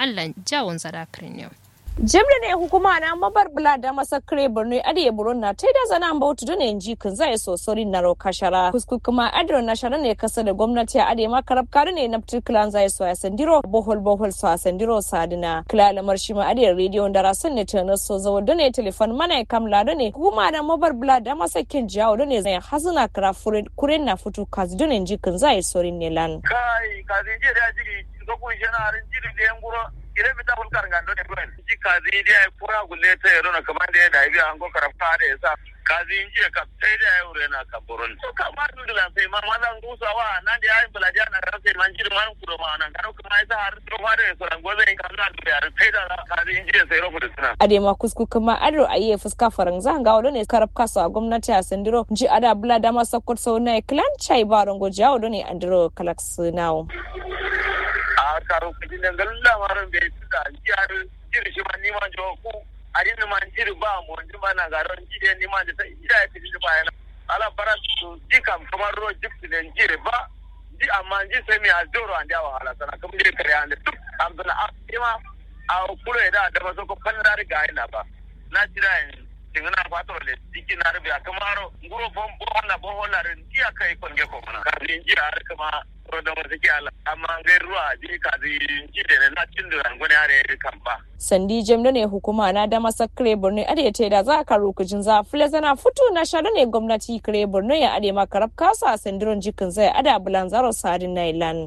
allan jawon zada kirniyo jimda ne hukuma na mabar bula da masakre borno adiye buron na ta da zana ba wata dole ji kan zai so sori na ro kashara kusku kuma adro na shara ne kasa da gwamnati a adiye makarab kare ne na klan zai so ya sandiro bohol bohol so ya sandiro sadina kila lamar shi ma adiye rediyo da rasan ne tana so zawo dole telefon mana ya kamla dole hukuma na mabar bula da masakin jawo dole zai hazuna kara kuren na futu kazi dole ji kan zai sori ne lan kai kazi je da jiri ga kun shana rin jiri da yan guro ire mi tabul kar ngando ne buen ji kazi dia pura gulle te ro na kamande da ibi ango karaf ka da yasa kazi inji ka sai da yau rena ka boron to ka ma du la sai ma ma dan gusa wa nan da ayin balaja na ka sai man jiri man kuro ma nan karo kuma isa har to fa da so ran goze in ka na da yar sai da kazi inji sai ro fudu suna ade ma kusku kuma adro ayi fuska faran zan ga wadone karaf kaso a gwamnati a sandiro ji ada bula da ma sakkot sau na clan chai baron go jawo done andro kalaks nawo a karo kudin da galla maran bai su da jiyar jiri shi ma nima jo ku a rin ma jiri ba mu ji ba na garon jiri ni ma da sai ida ya fiti ba yana ala bara su ji kam kamar ro jipti da jiri ba ji amma ji sai mi a zoro an da wahala sana kuma jiri kare an da duk an zana a ma a kure da da ba so ko kan da riga ina ba na jira yin tingana kwatro le diki na rubi akamaro nguro bom bom na bom la ren dia kai konge ko mana ka rin ji har kama rodo mo zaki ala amma ngai ruwa ji ka ji ji de na cin da ngone are kan ba sandi jemda ne hukuma na da masakre borno ade te da za ka rukujin za fule zana fito na shara ne gwamnati kare borno ya ade makarab kasa sandiron jikin zai ada bulan zaro sadin nailan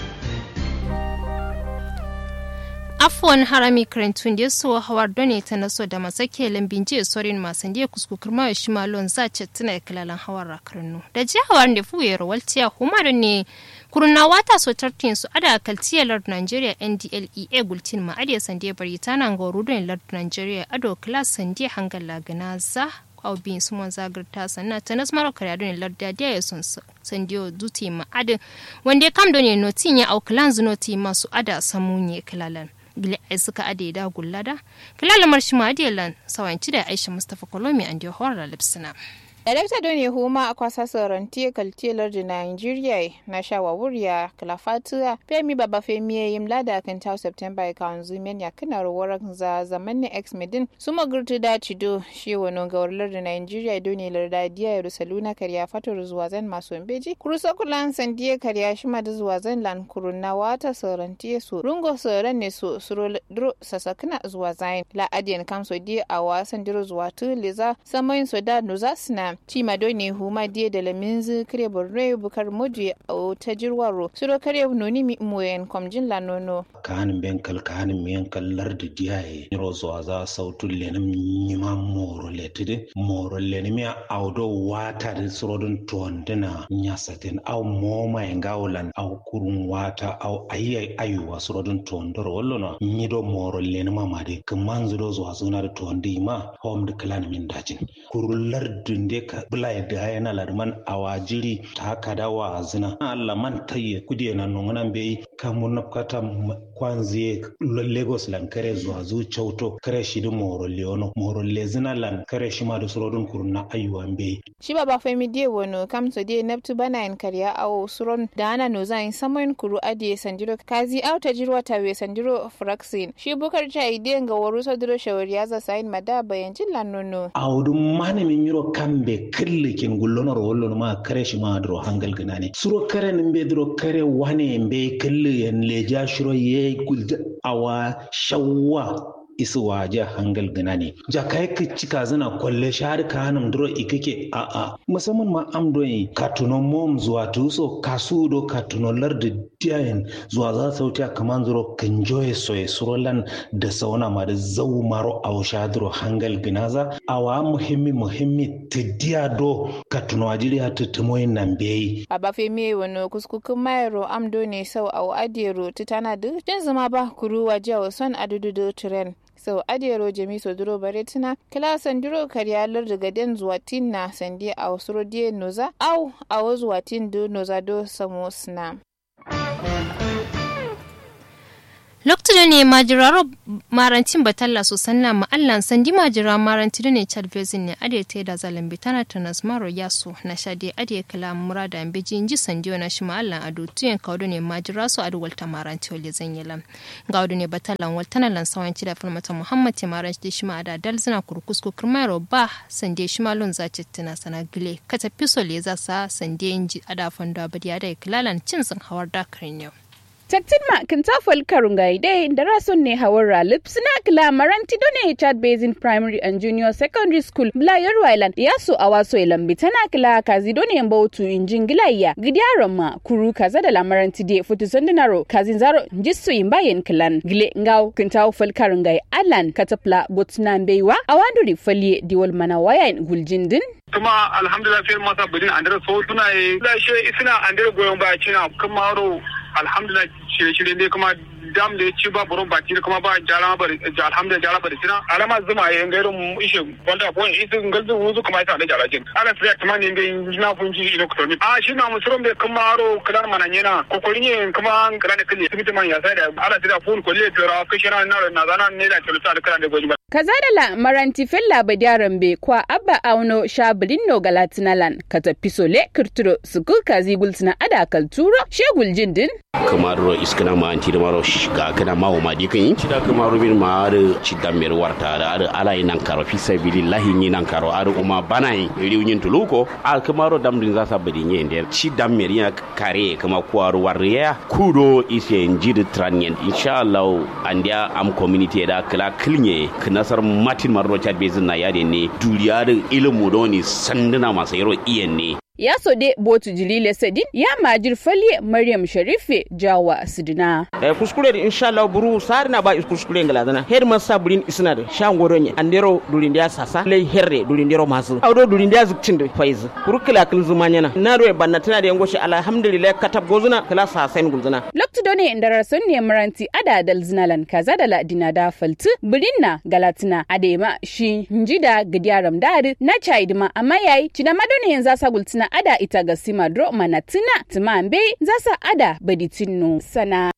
afuwan harami karantun da so hawar done ta naso da masake lambin jiya sorin masan da kuskukur ma shi malon za ce tuna kilalan hawar rakarnu da ji hawar da fuye rawaltiya humar ne kurna wata so tartin su ada kaltiya lord nigeria ndlea gultin ma adiya sande bari tana ga rudon lord nigeria ado class sande hangal lagana za bin su mon zagarta sanna ta nas maro kare adon larda dia ya son sandiyo duti ma adin wanda kam do ne notin ya au clans noti masu ada samunye kilalan gile ai suka ade da gullada kilala marshi ma adiyalan sawanci da aisha mustafa kolomi an dio horra lipsina Darakta Doni Huma a kwasa sauranti kaltilar da Nigeria na shawawuriya kalafatuwa Femi Baba Femi ya yi mlada kan ta September ya kawon zumen ya kana rawar za zaman ne ex medin su magurtu da cido shi wani gawarlar da Nigeria Doni larda diya ya rusaluna karya fatar zuwa zan masu beji kurusa kulan sandiya karya shi ma da zuwa zan lan kuruna wata sauranti su rungo sauran ne su suro dro sasakuna zuwa zain la adiyan kamso di a wasan diro zuwa tu liza samayin so da nuza suna cima doni huma die da laminzi kare borno bukar moji a ta jirwaro suro kare noni mi moyen komjin la nono kanin benkal kanin miyankal lardi diyaye niro zuwa za sautul lenim nyima moro letide moro lenim ya audo wata da surodun tuwandina nyasatin au moma ya ngaulan au kurun wata au ayi ayuwa surodun tuwandoro wallo nyido moro lenim amade kaman zudo zuwa zuna da tuwandi ma hom da kalan min dajin kurun lardin de ka bula ya da yana larman awajiri ta kada wa zina Allah man taye kudiye na nungunan bai kamun nafkata kwanziye lagos lan kare zuwa zu chauto kare shi da moro leono moro lezina lan kare shi ma da surodun kurna ayuwan bai shi baba femi die wono kamso die neptu bana en kariya awo suron da ana no zan samoin kuru adie sandiro kazi au ta jirwa tawe sandiro fraxin shi bukar cha ide ga waru sodiro shawari ya za sain mada bayan jilla nono awdu mane min yiro kambe kirlikin gullonor wollon ma kare shi ma dro hangal ganane suro kare nimbe dro kare wane mbe killi en leja shiro ye gulda awa shawwa isu waje hangal gana ne ja kai ka cika zana kwalle shahar ka hanum duro ikake a a musamman ma am do yi katunon mom zuwa tuso kasu do katunon lardi diyan zuwa za sauti kaman zuro kan joye soye surolan da sauna ma da zau maro a washa duro hangal ginaza awa muhimmi muhimmi tidiya do katuno ajiri ha tutumoyin nan beyi a bafe me wani kuskukun mayaro am do ne sau au adiyaro tutana duk jin zama ba kuru waje wa son adudu tren sau adiyaro jami so duro bare tuna kila sandiro karyalar daga den zuwa tin na sandi a wasu rodiye noza au a wasu zuwa tin do noza do samo sna lokacin ne majiraro marantin batalla so sanna ma allan sandi majira maranti ne chad basin ne ade te da zalambi tana tanas maro yaso na shade ade kala murada ambeji inji sandiyo na shi ma allan ado tuyen kawdo ne majira so adu walta maranti wale zanyelam gawdo ne batallan waltana lan sawanci da falmata muhammad te maranti shi ma ada dalzina kurkusko kirmaro ba sande shi ma lon zace tana sana gile kata pisol ya zasa sande inji ada fando abadi ada kilalan cin sun hawar dakarin yau Taktin ma kan tafal karungai dai da rason ne hawara lipsina kila maranti done Chad Basin Primary and Junior Secondary School Blayar Island ya so a waso lambi tana kila kazi done mbautu injin gilayya gidiyaron ma kuru kaza da lamaranti de futu sandinaro kazin zaro jissu imbayen kilan gile ngaw kan tafal karungai alan katapla botna mbeiwa awanduri falye diwal mana wayan guljindin kuma alhamdulillah sai masa bidin andare so tuna yi da shi suna andare goyon baya cina kuma haro alhamdulillah shirye-shirye ne kuma dam da ya ci ba buron baki da kuma ba jara bari alhamdulillah jara bari sina alama zuma ya ngairu mu ishe wanda ko isu ngalzu wuzu kuma isa da jara jin ala sai kuma ne be na funji ino ko ni a shi na musurum da kuma haro kalan mananyena ko ko ne kuma kalan kille sibiti man ya sai da ala sai da fun ko le tora kishana na na zana ne da tulsa da kalan da goji kaza da la maranti fella badiyaran be kwa abba auno shabilin no galatinalan kata pisole kirturo suku kazi gultina ada kalturo shegul jindin kamaro iskana ma anti da maro ga kana ma o madi kan ci da kamaro bin ma ar ci da mer warta da ar ala nan karo fi sabilillahi ni nan karo ar kuma bana yi riunyin tuluko al kamaro dam din za sa badi nye nder ci da mer ya kare kama kuwar warriya kudo ise njid tranyen inshallah andia am community da kala kilnye nasar martin marro chad bezin na yade ne duriya da ilimu da wani sanduna masu yaro iyan ne ya sode botu jilile sadin ya majir falye maryam sharife jawa sidina eh kuskure da inshallah buru sari na ba kuskure ngala dana her man sabrin isna da shan goronye andero durin dia sasa lay herre durin dero masu awdo durin dia zukcin da faiz kurkula kil zumanya na na roe banna tana da yangoshi alhamdulillah katab gozuna kala sasen gulzuna lokto done indara son ne maranti ada dal zinalan kaza da ladina da faltu birinna galatina adema shi njida gidiyaram dari na chaidima amma yayi cina madone yanzu sagultina ada ita ga simadro manatina timambe zasa ada baditinu sana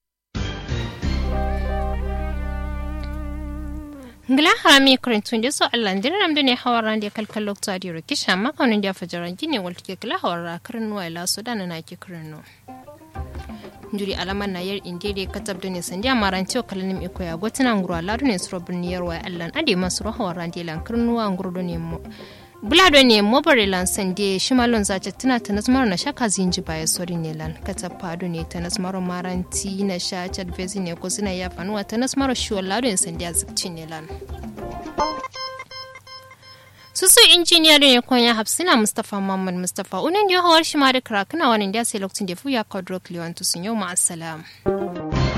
ngila harami kurintun da so Allah ndin ram da ne hawaran da kalkal lokta da rokisha makaunin da fajaran gine walta ke kala hawara karin nuwa ila so dana na ke karin no njuri alaman na yar inde da katab da ne sandiya maran cewa kalanim iko ya gotina nguru ladu ne suro birniyar wa Allah ade masu ro hawaran da lan karin nuwa nguru do ne mu bulado ne mobare lan sande shimalon zace tana ta nasmar na shaka zinji baya sori ne lan kata pado ne ta nasmar maranti na sha chat vezi ne ko suna ya fanuwa ta nasmar shiwon lado ne sande a zikci ne lan susu injiniya da ne konya hafsina mustapha muhammad mustapha unan da hawar shi ma da krakuna wani da sai lokacin da fuya kodro kliwantu sun yau ma'asalam.